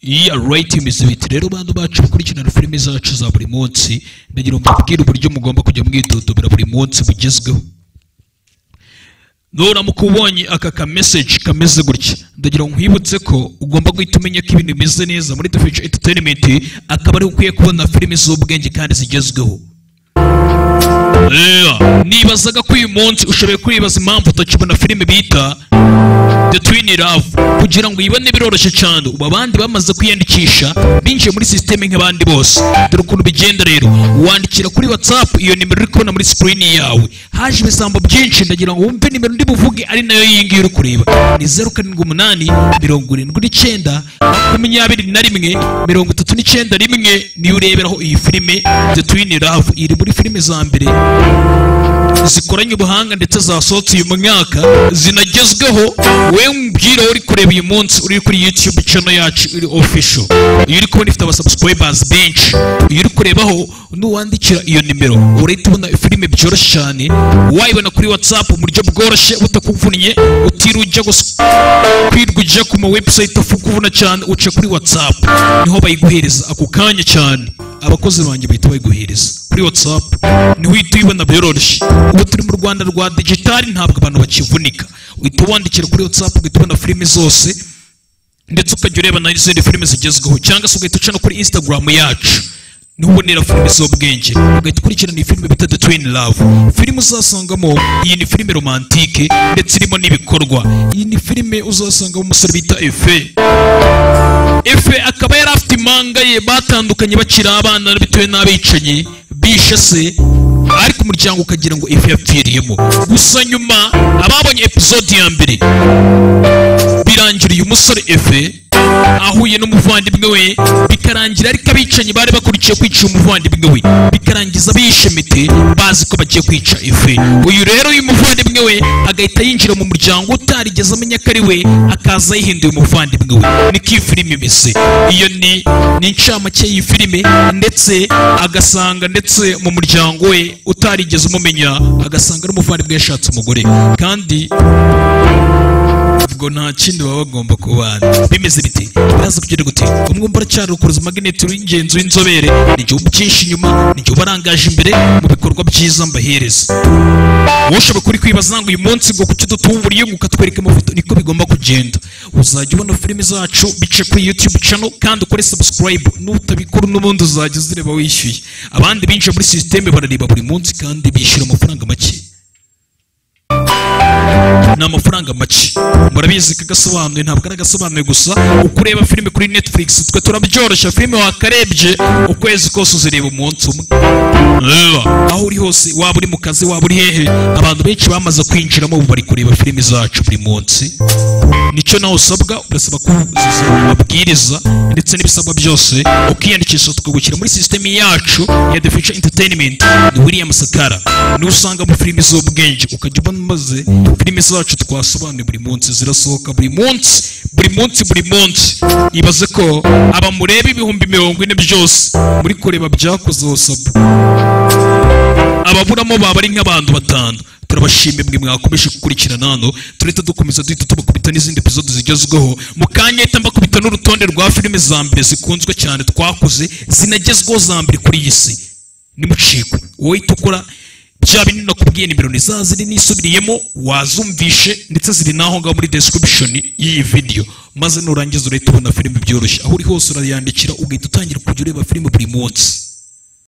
yeah right imizi biti rero bantu bacu bakurikirana filime zacu za buri munsi ndagira ngo mbabwire uburyo mugomba kujya mwidodobera buri munsi bugezweho nuramuka ubonye aka ka message kameze gutya ndagira ngo nkwibutse ko ugomba guhita umenya ko ibintu bimeze neza muri the future entertainment akaba ariho ukwiye kubona filime z'ubwenge kandi zigezweho Yeah. nibazaga ko uyu munsi ushoboye kwibaza impamvu utakibona filime bita the twin love kugira ngo uyibone biroroshye cyane ubu abandi bamaze kwiyandikisha binjiye muri sisiteme nk'abandi bose dore ukuntu bigenda rero wandikira kuri whatsapp iyo nimero uri kubona muri sikirini yawe haje ibisambo byinshi ndagira ngo wumve nimero ndi buvuge ari nayo iyi ngiyi uri kureba ni zeru karindwi umunani mirongo irindwi n'icyenda makumyabiri na rimwe mirongo itatu n'icyenda rimwe niyo ureberaho iyi filime the twin love iri muri filime za mbere zikoranye ubuhanga ndetse zasohotse uyu mwaka zinagezweho we mbwira uri kureba uyu munsi uri kuri youtube channel yacu iri official iyo uri kubona ifite abasubscribers benshi iyo uri kurebaho nuwandikira iyo nimero urahita ubona filime byoroshye cyane wayibona kuri whatsapp mu buryo bworoshye butakuvunnye utiriwe ujya gusa- kwirwa ujya ku ma website afukuvuna cyane uca kuri whatsapp niho bayiguhereza ako kanya cyane abakozi banjye bahita bayiguhereza kuri whatsapp niho uhita uyibona byoroshye ubu turi mu rwanda rwa digitali ntabwo abantu bakivunika uhita ubandikira kuri whatsapp ugahita ubona filime zose ndetse ukajya ureba na izindi filime zigezweho cyangwa se ugahita uca no kuri instagram yacu niho ubonera filime z'ubwenge ugahita ukurikirana iyi filime bita the twin love filime uzasangamo iyi ni filime romantike ndetse irimo n'ibikorwa iyi ni filime uzasangamo umusore bita efe efe akaba yari afite impanga ye batandukanye bakiri abana bitewe n'abicanyi bishe se ariko umuryango ukagira ngo efe yapfiriyemo gusa nyuma ababonye episode ya mbere birangira uyu musore efe ahuye n'umuvandimwe we bikarangira ariko abicanyi bari bakurikiye kwica umuvandimwe we bikarangiza bishe mete bazi ko bagiye kwica efe uyu rero uyu muvandimwe we agahita yinjira mu muryango utarigeze amenya ko ari we akaza yihinduye umuvandimwe we niko iyi filime imeze iyo ni ni incamake y'iyi filime ndetse agasanga ndetse mu muryango we utarigeze umumenya agasanga ari umuvandimwe yashatse umugore kandi ubwo nta kindi baba bagomba kubana bimeze biti biraza kugira gute umwumva uracyari ukuruza magneti w'ingenzi w'inzobere n'igihugu byinshi inyuma n'igihugu arangaje imbere mu bikorwa byiza mbahereza woshobora kuri kwibaza ngo uyu munsi ngo kuki dutumburiye ngo ukatwereka amafoto niko bigomba kugenda uzajya ubona filime zacu bice kuri youtube channel kandi ukore subscribe nutabikora n'ubundi uzajya uzireba wishyuye abandi binjiye muri sisiteme barareba buri munsi kandi bishyura amafaranga make ni amafaranga make murabizi ko agasobanuye ntabwo ari agasobanuye gusa uko ureba filime kuri netflix twe turabyoroshya filime wakarebye ukwezi kose uzireba umunsi umwe Ewa, aho uri hose waba uri mu kazi waba uri hehe abantu benshi bamaze kwinjiramo ubu bari kureba filime zacu buri munsi nicyo nawe usabwa urasaba kuzuza amabwiriza ndetse n'ibisabwa byose ukiyandikisha tukagushyira muri sisiteme yacu ya the future entertainment ni william sakara niwe usanga mu filime z'ubwenge ukajya ubona maze filime zacu twasobanuye buri munsi zirasohoka buri munsi buri munsi buri munsi ibaze ko aba mureba ibihumbi mirongo ine byose muri kureba byakoze wasabwa ababuramo baba ari nk'abantu batanu turabashimye mwe mwakomeje gukurikirana hano turahita dukomeza duhita tubakubita n'izindi epizode zigezweho mu kanya ahita mbakubita n'urutonde rwa filime za mbere zikunzwe cyane twakoze zinagezweho za mbere kuri iyi si nimucikwe wowe uhita ukora bya binini nakubwiye nimero ni za ziri nisubiriyemo wazumvishe ndetse ziri n'aho ngaho muri description y'iyi video maze nurangiza urahita ubona filime byoroshye aho uri hose urayandikira ugahita utangira kujya ureba filime buri munsi